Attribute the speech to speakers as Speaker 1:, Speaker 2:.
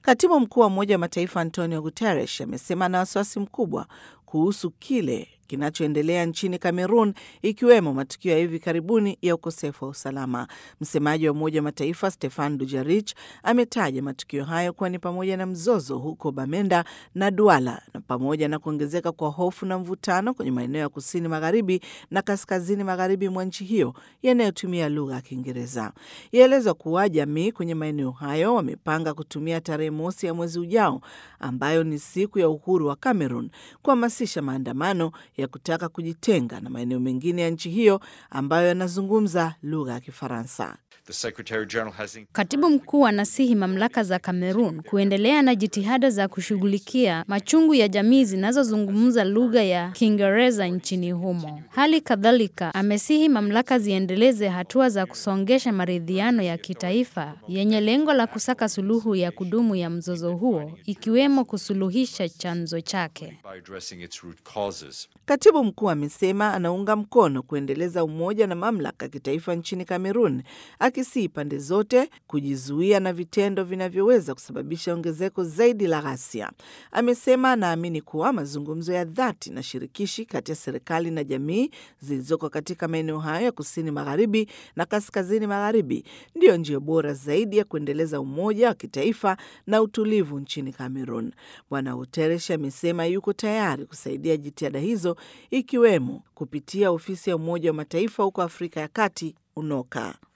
Speaker 1: Katibu mkuu wa Umoja wa Mataifa Antonio Guterres amesema ana wasiwasi mkubwa kuhusu kile kinachoendelea nchini Kamerun, ikiwemo matukio ya hivi karibuni ya ukosefu wa usalama. Msemaji wa Umoja wa Mataifa Stefan Dujarric ametaja matukio hayo kuwa ni pamoja na mzozo huko Bamenda na Duala na pamoja na kuongezeka kwa hofu na mvutano kwenye maeneo ya kusini magharibi na kaskazini magharibi mwa nchi hiyo yanayotumia lugha ya Kiingereza. Yaelezwa kuwa jamii kwenye maeneo hayo wamepanga kutumia tarehe mosi ya mwezi ujao, ambayo ni siku ya uhuru wa Cameroon, kuhamasisha maandamano ya kutaka kujitenga na maeneo mengine ya nchi hiyo ambayo yanazungumza lugha ya Kifaransa.
Speaker 2: Katibu mkuu anasihi mamlaka za Kamerun kuendelea na jitihada za kushughulikia machungu ya jamii zinazozungumza lugha ya Kiingereza nchini humo. Hali kadhalika, amesihi mamlaka ziendeleze hatua za kusongesha maridhiano ya kitaifa yenye lengo la kusaka suluhu ya kudumu ya mzozo huo, ikiwemo kusuluhisha chanzo chake.
Speaker 1: Katibu mkuu amesema anaunga mkono kuendeleza umoja na mamlaka ya kitaifa nchini Kamerun, akisihi pande zote kujizuia na vitendo vinavyoweza kusababisha ongezeko zaidi la ghasia. Amesema anaamini kuwa mazungumzo ya dhati na shirikishi kati ya serikali na jamii zilizoko katika maeneo hayo ya kusini magharibi na kaskazini magharibi ndiyo njia bora zaidi ya kuendeleza umoja wa kitaifa na utulivu nchini Kamerun. Bwana Guterres amesema yuko tayari kusaidia jitihada hizo ikiwemo kupitia ofisi ya Umoja wa Mataifa huko Afrika ya Kati, UNOCA.